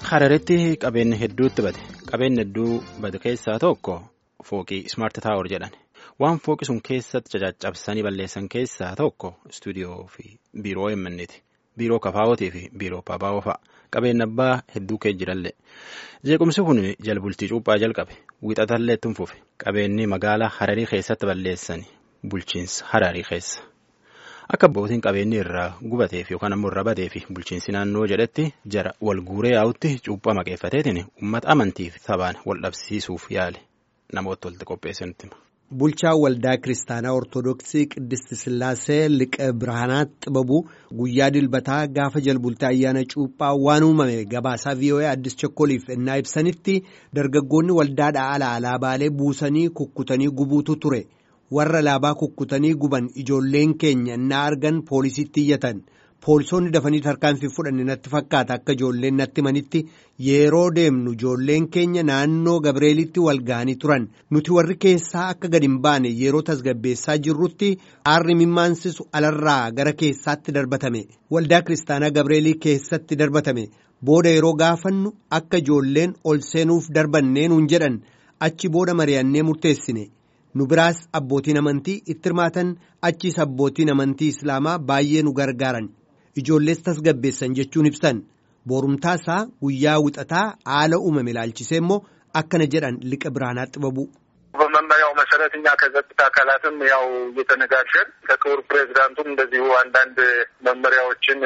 Hararetti qabeenya hedduutti bade qabeenya hedduu bade keessaa tokko fooqii ismaart taawor jedhan waan fooqi sun keessatti caccabsanii balleessan keessaa tokko istuudiyoo fi biiroo eemmanneeti biiroo kafaawwatii fi biiroo paapaawoo fa'a qabeenya abbaa hedduu kee jirallee jeequmsi kun jalbultii cuuphaa jalqabe wixatallee itti fufe qabeenyi magaalaa hararii keessatti balleessan bulchiinsa hararii keessa. Akka abbootiin qabeenyi irraa gubateef yookaan ammoo irra bateef bulchiinsi naannoo jedhetti jara wal guuree yaa'utti cuuphaa maqeeffateetiin uummata amantiif sabaan wal dhabsiisuuf yaale namoota walitti qopheessanitti hima. Bulchaa waldaa kiristaanaa Ortoodooksii Qiddist Sillaasee Liqa Birhaanaat Xibabuu guyyaa dilbataa gaafa jalbultii ayyaana cuuphaa waan uumame gabaasaa VOA Addis Chokkoliif ennaa ibsanitti dargaggoonni waldaadhaa ala alaabaalee buusanii kukkutanii gubuutu ture. warra alaabaa kukkutanii guban ijoolleen keenya innaa argan poolisiitti iyyatan poolisoonni dafanii tarkaanfii fudhanne natti fakkaata akka ijoolleen natti manitti yeroo deemnu ijoolleen keenya naannoo gabreelitti wal ga'anii turan nuti warri keessaa akka gad hin baane yeroo tasgabbeessaa jirrutti aarri mimmaansisu alarraa gara keessaatti darbatame waldaa kiristaanaa gabreelii keessatti darbatame booda yeroo gaafannu akka ijoolleen ol seenuuf darbannee nuun jedhan achi booda mari'annee murteessine. nu biraas abbootiin amantii itti hirmaatan achiis abbootiin amantii islaamaa baay'ee nu gargaaran ijoollees tasgabbeessan jechuun ibsan boorumtaasaa guyyaa wixataa haala uumame ilaalchisee immoo akkana jedhan liqa biraanaa xibabu. በመመሪያው መሰረት እኛ ከጸጥታ አካላትም ያው እየተነጋገር ከክቡር ፕሬዚዳንቱም እንደዚሁ አንዳንድ መመሪያዎችን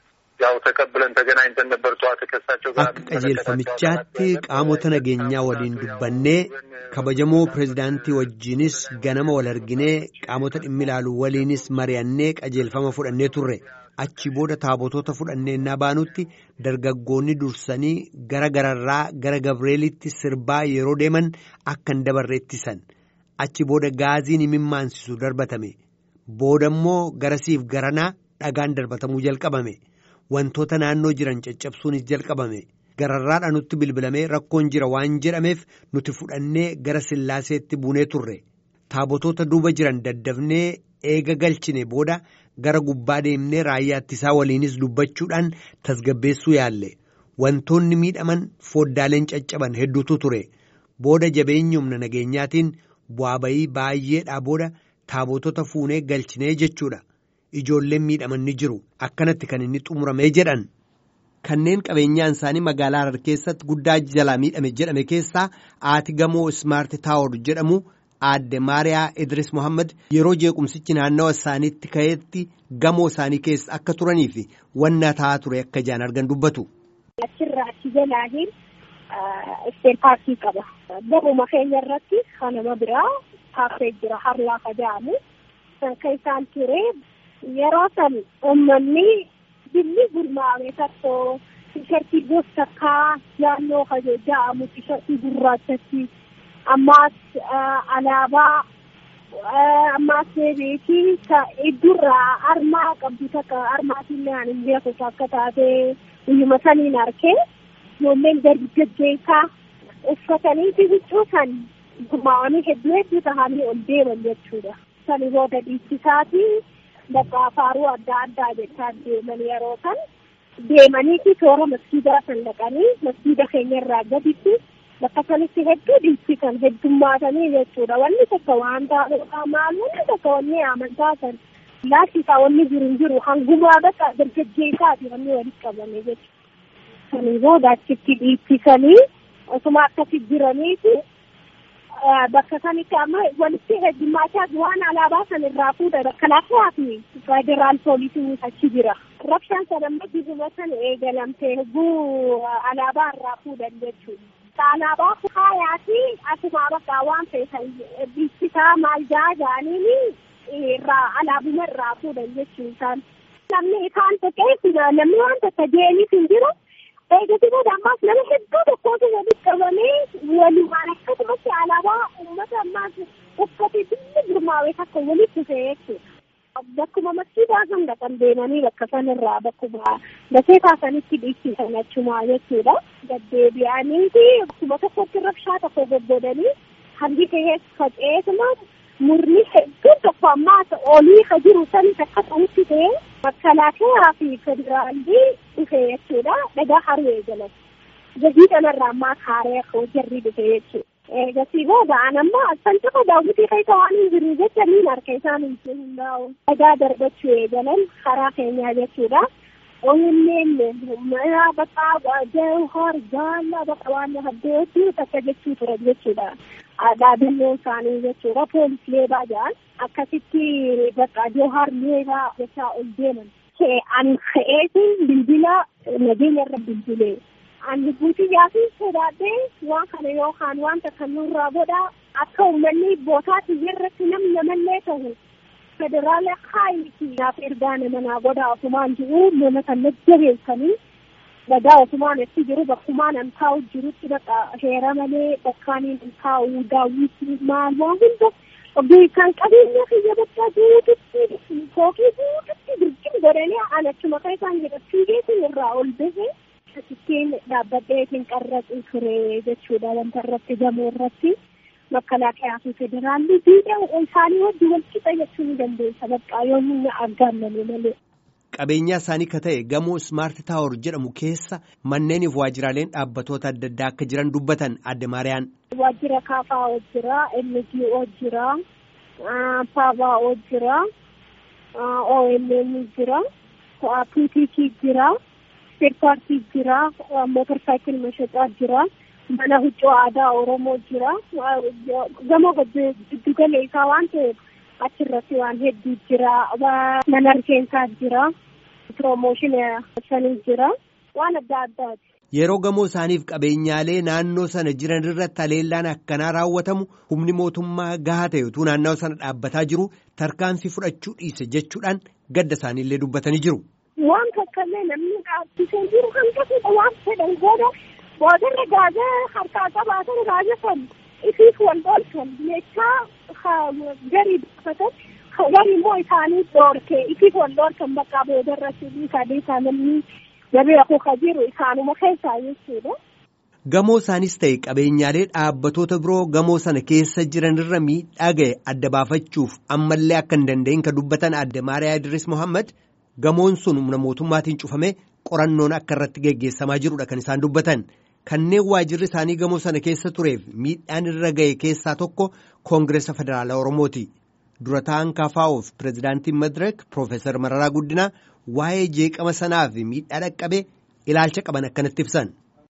ያው ተቀብለን ተገናኝተን ነበር ጠዋት ከሳቸው ጋር akka qajeelfamichaatti qaamota nageenyaa waliin dubbannee kabajamoo pireezidaantii wajjiinis ganama wal arginee qaamota dhimmi ilaalu waliinis mari'annee qajeelfama fudhannee turre achi booda taabotoota fudhannee innaa baanutti dargaggoonni dursanii gara gararraa gara gabreelitti sirbaa yeroo deeman akka hin dabarre ittisan achi booda gaaziin imimmaansisu darbatame booda immoo garasiif garanaa dhagaan darbatamuu jalqabame. wantoota naannoo jiran caccabsuunis jalqabame gararraadha nutti bilbilamee rakkoon jira waan jedhameef nuti fudhannee gara sillaaseetti buunee turre taabotoota duuba jiran daddafnee eega galchine booda gara gubbaa deemnee raayyaa ittisaa waliinis dubbachuudhaan tasgabbeessuu yaalle wantoonni miidhaman foddaaleen caccaban hedduutu ture booda jabeenya humna nageenyaatiin bu'aa bayii baay'eedhaa booda taabotota fuunee galchinee jechuudha. Ijoolleen miidhaman ni jiru akkanatti kan inni xumuramee jedhan kanneen qabeenyaan isaanii magaalaa Harar keessatti guddaa jalaa miidhame jedhame keessaa aati gamoo ismaart taawor jedhamu aadde maariyaa idris mohaammed yeroo jeequmsichi naannawa isaaniitti ka'eetti gamoo isaanii keessa akka turanii fi wanna ta'aa ture akka ijaan argan dubbatu. Achirraa achi jalaahiin isteer paarkii qaba. Gamuma keenya irratti kanama biraa taappee jira harlaa jedhamu kan isaan ture. yeroo san uummanni billi gurmaa'ame tokko tishertii gosa takkaa naannoo kaje ja'amu tishertii gurraachatti ammaas alaabaa ammaas beekii iddurraa armaa qabdu takka armaatiin aan hin beeku akka taate guyyuma saniin arkee ijoolleen dargaggeessaa uffatanii huccuu san gurmaa'anii hedduu hedduu tahanii ol deeman jechuudha. Sani booda dhiichisaati. Bakka faaruu adda addaa jechaa deeman yeroo san deemaniiti toora masjiidaa san dhaqanii masjiida keenya irraa gaditti bakka sanitti hedduu dhiichisan heddummaatanii jechuudha. Wanni tokko waan taa'uudha maal wanni tokko wanni amantaa san laashisaa wanni jiru hin jiru hangumaa bakka dargaggeessaati wanni walitti qabame jechuudha. Sanii booda achitti dhiichisanii osuma akkasi jiraniiti. bakka sanitti amma walitti heddummaataa waan alaabaa san irraa fuudha makalaakaa fi federaal poolisiin achi jira. Rabshaan san amma dibuma san eegalamte hedduu alaabaa irraa fuudhan jechuudha. Alaabaa faayaa fi asuma bakka waan feesan dhiichisaa maal jaa jaaniin irraa alaabuma irraa fuudhan jechuudha. Namni isaan tokkeef namni waan tokko deemis hin jiru. Eegatti booda ammaas nama hedduu tokkotu walitti qabamee walumaan akkasumatti alaabaa uummata ammaas uffate billi gurmaa'ee takka walitti dhufee jechuudha. Bakkuma masjiidaa san dhaqan deemanii bakka sanarraa bakkuma dasee taasanitti dhiichisan achumaa jechuudha. Gaddeebi'anii fi bakkuma tokkotti rabshaa tokko goggodanii hangi ta'ee faca'eetuma murni hedduun tokko ammaa olii ka jiru sanis akka ta'utti ta'e makalaakaa fi federaalii dhufe jechuudha dhagaa haruu eegalan. gahii kanarraa ammaa kaaree hojjarri dhufe jechuudha. Eegasii booda an amma san tokko daawwitii keessa waan hin jiru jecha niin harka isaan hin hundaa'u. Dhagaa darbachuu eegalan karaa keenyaa jechuudha. OMN mana bakka jawhar gaala bakka waan haddeetti takka jechuu ture jechuudha. Dhaabannoon isaanii jechuudha. Poolis leebaa jedhan akkasitti bakka jawhar leebaa jechaa ol deeman. Ani ka'eetiin bilbila nageenya irra bilbilee. Ani guutuu fi sodaadhee waan kana yookaan wanta kan nurraa godha akka uummanni bootaatti irratti namni namallee ta'u federaala kaayiti naaf ergaa nama naa godha ofumaan jiru nama kan jabeessanii dhagaa ofumaan itti jiru bakkumaan an taa'u jirutti bakka heera malee bakkaaniin an taa'u daawwitii maal waan hunda oggii kan qabeenya kiyya bakka guututti fookii guututti birjin godhanii an achuma kan isaan jedhachuu geessu irraa ol bahee Ittiin dhaabbadheetiin qarraxuu ture jechuudha wanta irratti gamoo irratti makalaakaa fi federaalli diidhaa isaanii wajji wal qixa jechuu ni dandeessa bakka yoomuu aggaamame malee. Qabeenyaa isaanii ka ta'e gamoo Smart Tower jedhamu keessa manneeniif waajjiraaleen dhaabbatoota adda addaa akka jiran dubbatan adde Maariyaan. Waajjira kaafaa jira, NGO jira, Paavaa jira, OMN jira, PTT jira. Seerpaartii jira, mootor saayikil mashaxaa jira, mana huccuu aadaa Oromoo jira. Gamoo giddugala isaa waan ta'eef achirratti waan hedduu jira. Mana rifeensaa jira. Piroomooshinii shanii jira. Waan adda addaati. Yeroo gamoo isaaniif qabeenyaalee naannoo sana jiran irratti haleellaan akkanaa raawwatamu humni mootummaa gahaa ta'e utuu naannoo sana dhaabbataa jiru tarkaanfii fudhachuu dhiise jechuudhaan gadda isaaniillee dubbatanii jiru. waan kakkallee namni dhaabbisee jiru hanqatudha waan fedhan gooda boodarra gaaza harkaa qabaatan gaaza san isiif wal dhoolchan meeshaa garii dubbatan garii immoo isaanii dhoorke isiif wal dhoolchan bakka boodarra dhiisaa dhiisaa namni jabeeku ka jiru isaanuma keessaa jechuudha. Gamoo isaanis ta'e qabeenyaalee dhaabbatoota biroo gamoo sana keessa jiranirra miidhaa ga'e adda baafachuuf ammallee akka hin danda'in ka dubbatan adde Maariyaa Idris Mohaammed gamoon sun humna mootummaatiin cufamee qorannoon akka irratti geggeessamaa jirudha kan isaan dubbatan kanneen waajirri isaanii gamoo sana keessa tureef miidhaan irra ga'e keessaa tokko koongireesa federaalaa oromooti dura ta'an kaafaa'uuf pireezidaantiin madireek piroofeesar mararaa guddinaa waa'ee jeeqama sanaa fi miidhaa dhaqqabee ilaalcha qaban akkanatti ibsan.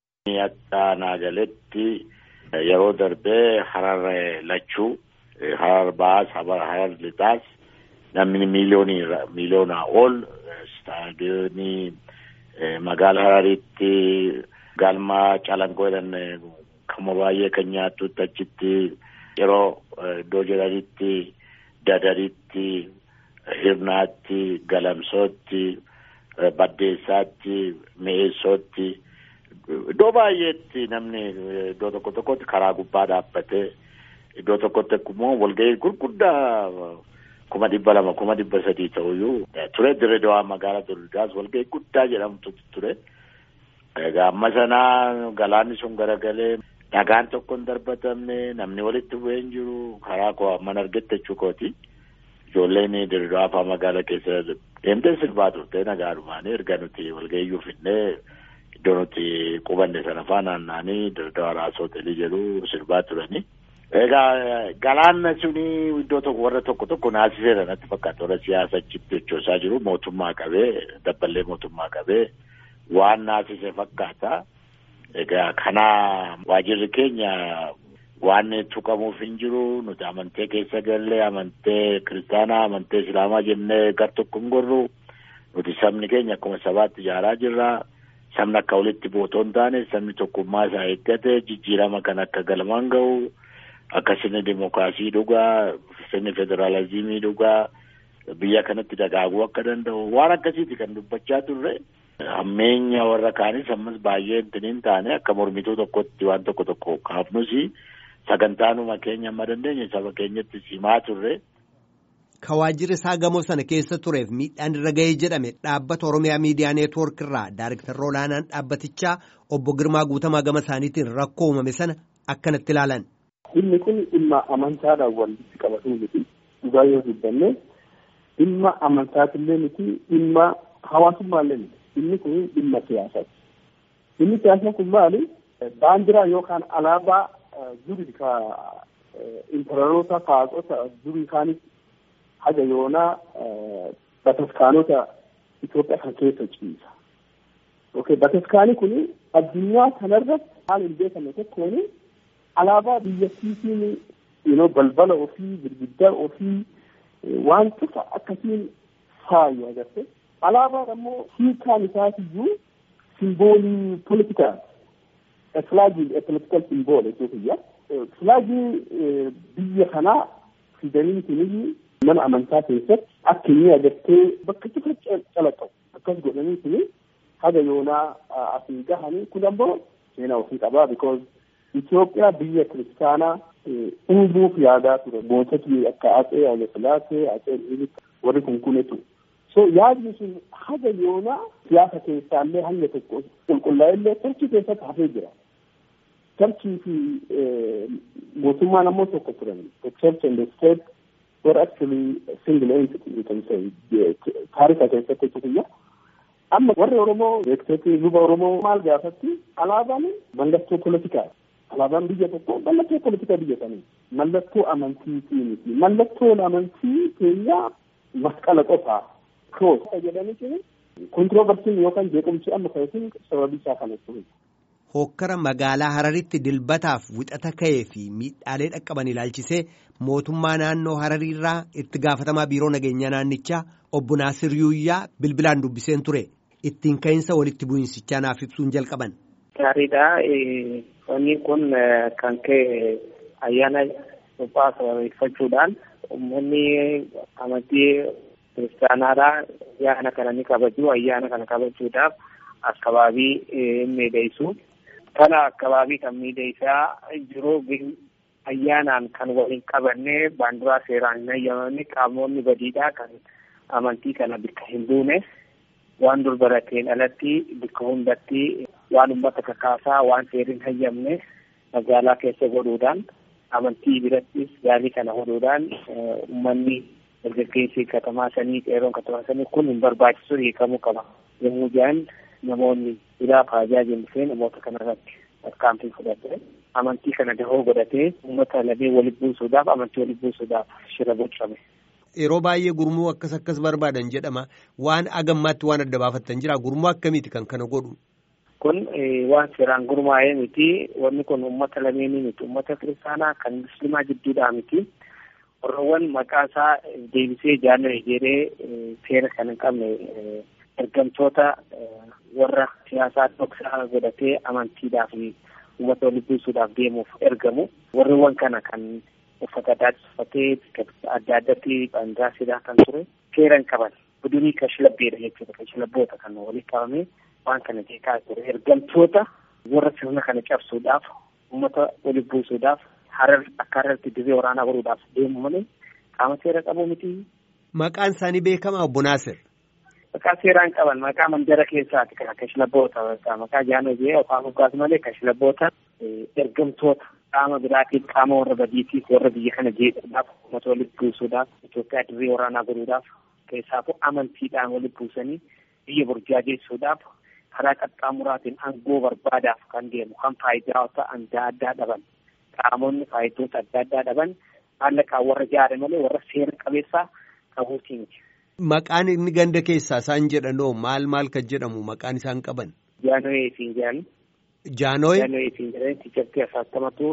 Akka naagaletti yeroo darbee harar lachuu harar baas harar lixaas namni miiliyoonii miiliyoonaa ol istaadiyoonii magaala hararitti galma calangoo jedhan kama baay'ee kan nyaattutti achitti yeroo iddoo jedhanitti dadaritti hirnaatti galamsootti baddeessaatti mi'eessootti iddoo baay'eetti namni iddoo tokko tokkotti karaa gubbaa dhaabbatee iddoo tokkotti immoo walgahii gurguddaa kuma dhibba lama kuma dhibba sadii ta'uyyuu ture dirree dawaa magaalaa Dirreedawaas walgahii guddaa jedhamtu ture. Egaa amma sanaa galaanni sun garagalee dhagaan tokko hin darbatamne namni walitti bu'ee hin jiru karaa koo amman argette jechuu kooti. Ijoolleen dirree dawaa fa'aa magaalaa keessa deemtee sirbaa turte nagaadhumaan erga nuti walgahiyyuu finnee iddoo nuti qubanne sana fa'aa naanna'anii dirree dawaa raasoo hoteelii jedhu sirbaa turanii. Egaa galaanna suni iddoo tokko warra tokko tokko naasiseera natti fakkaata warra siyaasa achitti hojjechaa jiru mootummaa qabee dabballee mootummaa qabee waan naasise fakkaata. Egaa kana waajirri keenya waan tuqamuuf hin jiru nuti amantee keessa gallee amantee kiristaanaa amantee islaamaa jennee gar tokko hin gorru nuti sabni keenya akkuma sabaatti ijaaraa jirra. Sabni akka walitti bootoo hin taane sabni tokkummaa isaa eeggate jijjiirama kan akka galmaan ga'u. Akka sirni dimookiraasii dhugaa sirni federaalizimii dhugaa biyya kanatti dagaaguu akka danda'u waan akkasiiti kan dubbachaa turre hammeenya warra kaanis ammas baay'ee intiniin taane akka mormituu tokkotti waan tokko tokko kaafnus sagantaanuma keenya amma dandeenye saba keenyatti simaa turre. Ka waajjirri isaa gamoo sana keessa tureef miidhaan irra ga'ee jedhame dhaabbata Oromiyaa Miidiyaa Neetwoork irraa Daayiriktarri olaanaan dhaabbatichaa obbo Girmaa Guutamaa gama isaaniitiin rakkoo uumame sana akkanatti ilaalan. Dhimmi kun dhimma amantaadhaan walitti qabatu miti. Dhugaa yoo dubbanne dhimma amantaatillee miti dhimma hawaasummaallee miti. Dhimmi kun dhimma siyaasaati. Dhimmi siyaasaa kun maali? baandiraa yookaan alaabaa duri ka imperaroota faaqota durii kaanis haga yoonaa bataskaanota Itoophiyaa kan keessa ciisa. Okay, bataskaani kun addunyaa kanarratti haala hin beekamne tokkoon alaabaa biyyattiitiin you balbala ofii girgiddaa ofii waan cufa akkasiin faayu agarte. Alaabaan ammoo hiikaan isaatiyyuu simboolii politikaa flaagii political symbol jechuudha. Flaagii biyya kanaa fidanii kunii mana amantaa keessatti akka inni agartee bakka cufa calaqqabu akkas godhanii kuni haga yoonaa asiin gahanii kun ammoo seenaa ofii qabaa because Itoophiyaa biyya kiristaanaa uumuuf yaadaa ture moototi akka Atsee Haile Sillaasee Atsee Minilik warri kun kunetu. So yaadni sun haga yoonaa siyaasa keessaallee hanga tokko qulqullaa'ellee tarkii keessatti hafee jira. Tarkii fi mootummaan ammoo tokko turan. The church and the state were actually single entity you can say. Taarika keessatti jechuudha. Amma warri Oromoo beektoti luba Oromoo maal gaafatti alaabaan mallattoo politikaa. Alaabaan biyya tokko mallattoo politikaa biyya sanii. Mallattoo amantiitii miti. Mallattoon amantii keenyaa masqala qofaa. Kroos jedhanii jiru. Kontirooversiin yookaan jeequmsi amma ka'eetiin sababii isaa kanatti. Hokkara magaalaa Hararitti dilbataaf wixata ka'ee fi miidhaalee dhaqqaban ilaalchisee mootummaa naannoo Harariirraa itti gaafatamaa biiroo nageenyaa naannichaa obbo Naasir Yuuyyaa bilbilaan dubbiseen ture. Ittiin ka'iinsa walitti bu'insichaa naaf ibsuun jalqaban. Gaariidha. Wanni kun kan ka'e ayyaana suphaa sababeeffachuudhaan uummanni amantii kiristaanaadhaa ayyaana kana ni kabaju. Ayyaana kana kabajuudhaaf akkabaabii miidhagsu. Kana akkabaabii kan miidhagsaa jiru ayyaanaan kan waliin qabanne baandiraa seeraan hin hayyamamne qaamonni badiidhaa kan amantii kana bakka hin buune waan dur barateen alatti bakka hundatti waan uummata kakaasaa waan seeriin hayyamne magaalaa keessa godhuudhaan amantii birattis gaalii kana godhuudhaan uummanni dargaggeessi katamaa sanii qeeroon katamaa sanii kun hin barbaachisu hiikamuu qaba yommuu jedhan namoonni biraaf haajaa jennifee namoota kanarratti tarkaanfii fudhatee amantii kana dahoo godhatee uummata lamee walitti buusuudhaaf amantii walitti buusuudhaaf shira bocame. Yeroo baay'ee gurmuu akkas akkas barbaadan jedhama waan agammaatti waan adda baafattan jira gurmuu akkamiiti kan kana godhu. Kun waan seeraan gurmaa'ee miti wanni kun uummata lameenii miti uummata kiristaanaa kan musliimaa jidduudhaa miti. Warroowwan maqaa isaa deebisee jaalala jedhee seera kan hin qabne ergamtoota warra siyaasaa dhoksaa godhatee amantiidhaaf uummata walitti buusuudhaaf deemuuf ergamu. Warreewwan kana kan uffata adda uffatee adda addatti baandiraa sidaa kan ture seera hin qaban. Budunii kashlabbeedha jechuudha. Kashlabboota kan walitti qabame waan kana jeeqaa ture. Ergamtoota warra sirna kana cabsuudhaaf uummata walitti buusuudhaaf harar akka hararti dirree waraanaa godhuudhaaf deemu malee qaama seera qabu miti. Maqaan isaanii beekamaa obbo Naasir. Maqaa seeraan qaban maqaa mandara keessaati kan kashlabboota maqaa jaanoo jee afaan moggaas malee kashlabboota ergamtoota qaama biraatiif qaama warra badiitiif warra biyya kana jeequudhaaf uummata walitti buusuudhaaf Itoophiyaa dirree waraanaa godhuudhaaf keessaafuu amantiidhaan walitti buusanii biyya burjaajessuudhaaf karaa qaxxaamuraatiin aangoo barbaadaaf kan deemu kan faayidaawwan adda addaa dhaban qaamonni faayidoota adda addaa dhaban maallaqaan warra jaare malee warra seera qabeessaa qabuutii miti. Maqaan inni ganda keessaa isaan jedhanoo maal maal kan jedhamu maqaan isaan qaban. Jaanoyee siin jedhan. Jaanoyee. Jaanoyee siin jedhan tiichatti asattamatu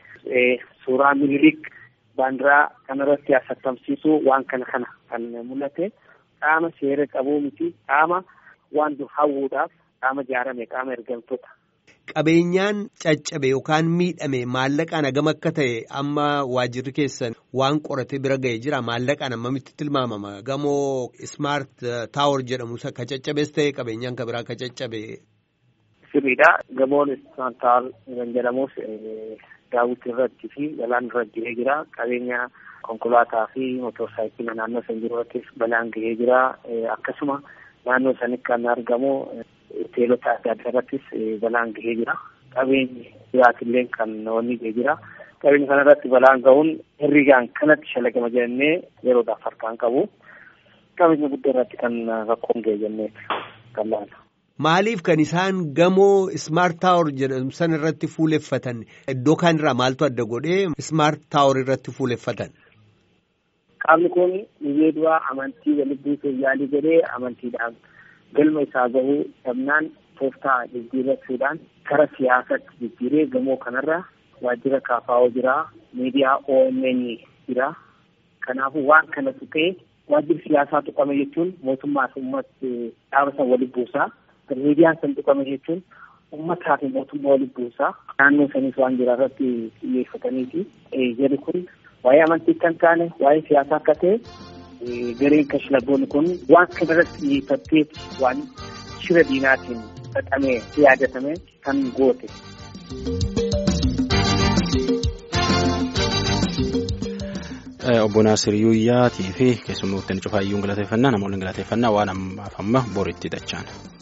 suuraa minilik baandiraa kanarratti asattamsiisu waan kana kana kan mul'ate qaama seera qabuu miti qaama waan dur hawwuudhaaf qaama jaarame qaama ergamtoota. Qabeenyaan caccabe yookaan miidhame maallaqaan hagam akka ta'e amma waajirri keessan waan qorate bira ga'e jira maallaqaan hammamitti tilmaamama gamoo ismaart taawor jedhamu ka caccabees ta'e qabeenyaan ka biraa ka caccabe. Sirriidha gamoon ismaart taawor kan jedhamus daawwiti irratti fi balaan irra ga'ee jira qabeenya konkolaataa fi motorsaayikilii naannoo san jiru irrattis balaan ga'ee jira akkasuma naannoo sanitti kan argamu. hoteelota adda addaa irrattis balaan gahee jira. Qabeenyi biraatillee kan wanni gahee jira. Qabeenya kana irratti balaan gahuun herrigaan kanatti shalagama jennee yeroodhaaf harkaan qabu. Qabeenya guddaa irratti kan rakkoon gahee jennee kan laalu. Maaliif kan isaan gamoo Ismaart Taawor jedhamu san irratti fuuleffatan iddoo kaanirraa maaltu adda godhee Ismaart Taawor irratti fuuleffatan? Qaamni kun biyyee duraa amantii walitti buusuuf yaalii godhee amantiidhaan galma isaa gahuu dhabnaan tooftaa jijjiirrachuudhaan gara siyaasaatti jijjiiree gamoo kanarra waajjira kaafaa'oo jira miidiyaa OMN jira kanaafuu waan kana tuqee waajjirri siyaasaa tuqame jechuun mootummaa fi uummata dhaaba san walitti buusaa miidiyaan san tuqame jechuun uummataa fi mootummaa walitti buusaa naannoo sanis waan jira irratti xiyyeeffataniiti jedhu kun waa'ee amantii kan taane waa'ee siyaasaa akka ta'e gareen kashlaboonni kun waan kana irratti xiyyeeffattee waan shira diinaatiin xaxamee yaadatame kan goote. Obbo Naasir Yuuyyaatii fi keessummoota cufaayyuun galateeffannaa namoonni galateeffannaa waan ammaaf amma boritti dachaan.